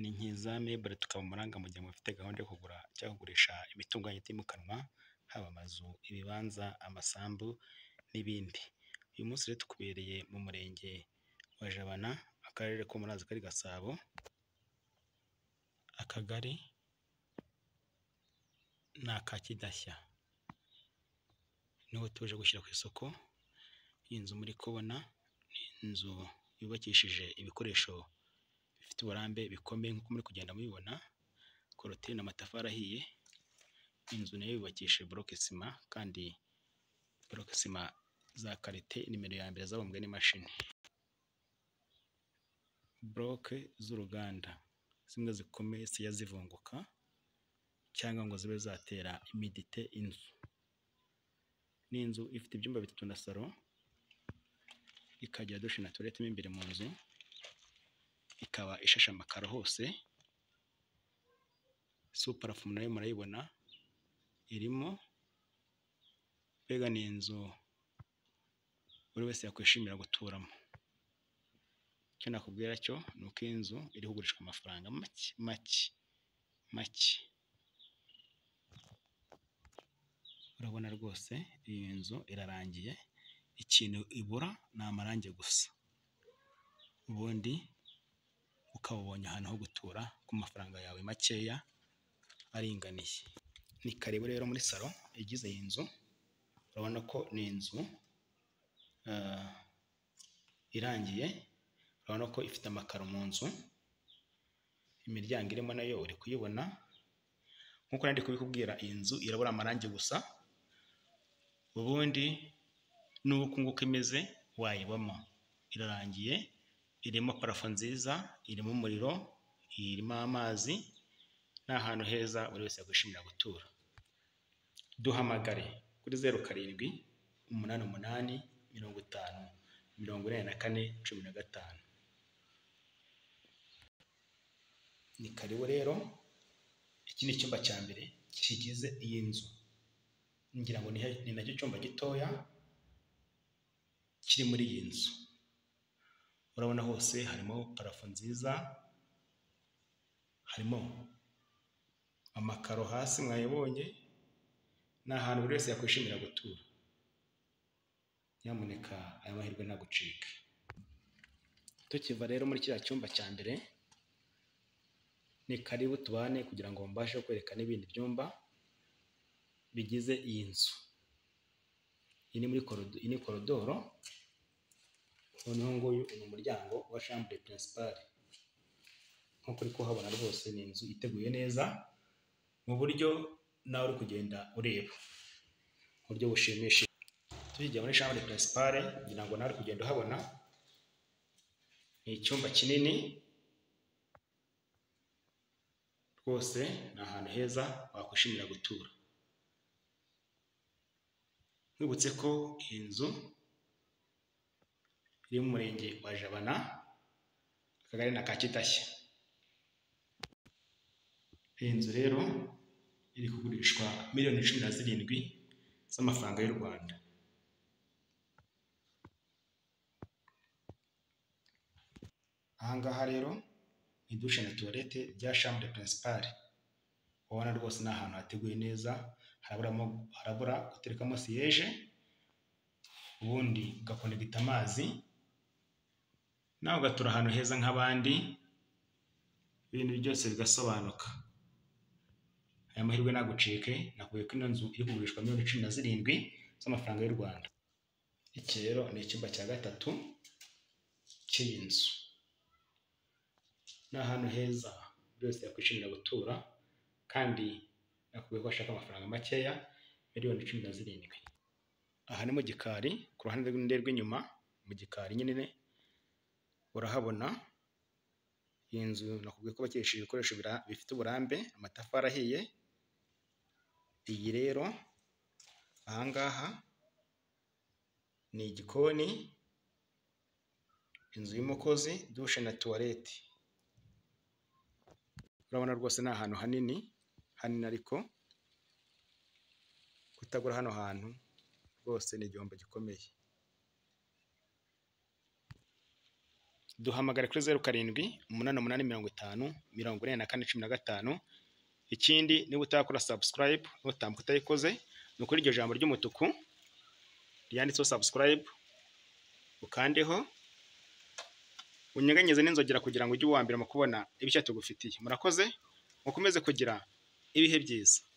ni nk'iza mebure tukamuranga mu gihe mufite gahunda yo kugura cyangwa kugurisha imitungo itimukanwa, haba amazu, ibibanza, amasambu n'ibindi. Uyu munsi rero tukubereye mu murenge wa Jabana, akarere ko muri kari Gasabo, akagari ni aka Kidashya. Niho tuje gushyira ku isoko, iyi nzu muri kubona ni inzu yubakishije ibikoresho bifite uburambe bikomeye nk'uko muri kugenda mubibona, korotire ni amatafari ahiye, inzu nayo yubakishije boroke sima kandi boroke sima za karite nimero ya mbere zabumbwe n'imashini. Boroke z'uruganda zimwe zikomeye zijya zivunguka cyangwa ngo zibe zatera imidite inzu. Ni inzu ifite ibyumba bitatu na salo, ikagira dushe na tuwarete mo imbere mu nzu, ikaba ishashe amakaro hose, suparafu nayo murayibona irimo, mbega ni inzu buri wese yakwishimira guturamo. Icyo nakubwira cyo ni uko iyi nzu iri kugurishwa amafaranga make make make. Urabona rwose iyi nzu irarangiye, ikintu ibura ni amarangi gusa, ubundi ukaba ubonye ahantu ho gutura ku mafaranga yawe makeya aringaniye. Ni karibu rero muri salo igize iyi nzu, urabona ko ni inzu irangiye, urabona ko ifite amakaro mu nzu, imiryango irimo nayo uri kuyibona, nk'uko nari ndi kubikubwira iyi nzu irabura amarangi gusa, ubundi n'ubu uku nguku imeze wayibamo. Irarangiye, irimo parafo nziza, irimo umuriro, irimo amazi, ni ahantu heza buri wese yakwishimira gutura. Duhamagare kuri zeru karindwi, umunani umunani, mirongo itanu, mirongo inani na kane, cumi na gatanu. Ni karibu rero, iki ni icyumba cya mbere kigize iyi nzu. Ngira ngo ni nacyo cyumba gitoya kiri muri iyi nzu. Urabona hose harimo parafo nziza, harimo amakaro hasi mwayabonye, ni ahantu buri wese yakwishimira gutura. Nyamuneka aya mahirwe ntagucike. Tukiva rero muri kiriya cyumba cya mbere, ni karibu tubane kugira ngo mbashe kwereka n'ibindi byumba bigize iyi nzu. Iyi ni muri iyi ni korodoro, noneho nguyu ni umuryango wa shambure pirinsipale. Nk'uko uri kuhabona rwose ni inzu iteguye neza, mu buryo nawe uri kugenda ureba, mu buryo bushimishije. Tukigira muri shambure pirinsipale ngira ngo nawe uri kugenda uhabona, ni icyumba kinini, rwose ni ahantu heza wakwishimira gutura. Nkwibutse ko iyi nzu iri mu murenge wa Jabana, akagari ni aka Kidashya. Iyi nzu rero iri kugurishwa miliyoni cumi na zirindwi z'amafaranga y'u Rwanda. Aha ngaha rero ni dushe na tuwarete bya shambure pirinsipale. Ubona rwose ni ahantu hateguye neza, harabura guterekamo siyeje, ubundi ugakonegita amazi, nawe ugatura ahantu heza nk'abandi, ibintu byose bigasobanuka. Aya mahirwe ntagucike, nakubwiye ko ino nzu iri kugurishwa miliyoni cumi na zirindwi z'amafaranga y'u Rwanda. Iki rero ni icyumba cya gatatu cy'iyi nzu. Ni ahantu heza buri wese yakwishimira gutura kandi nakubwiye ko ashaka amafaranga makeya, miliyoni cumi na zirindwi. Aha ni mu gikari, ku ruhande rw'inyuma mu gikari nyine urahabona, iyi nzu nakubwiye ko bakesheje ibikoresho bifite uburambe, amatafari ahiye, iyi rero aha ngaha ni igikoni, inzu y'umukozi, dushe na tuwarete. Urabona rwose ni ahantu hanini, hanini ariko kutagura hano hantu rwose ni igihombo gikomeye. duhamagare kuri zeru karindwi umunani umunani mirongo itanu mirongo ine na kane cumi na gatanu ikindi niba utakora subscribe nutambuka utayikoze ni ukuri iryo jambo ry'umutuku ryanditseho subscribe ukandeho unyeganyeze n'inzogera kugira ngo ujye uwa mbere mu kubona ibishya tugufitiye murakoze mukomeze kugira ibihe byiza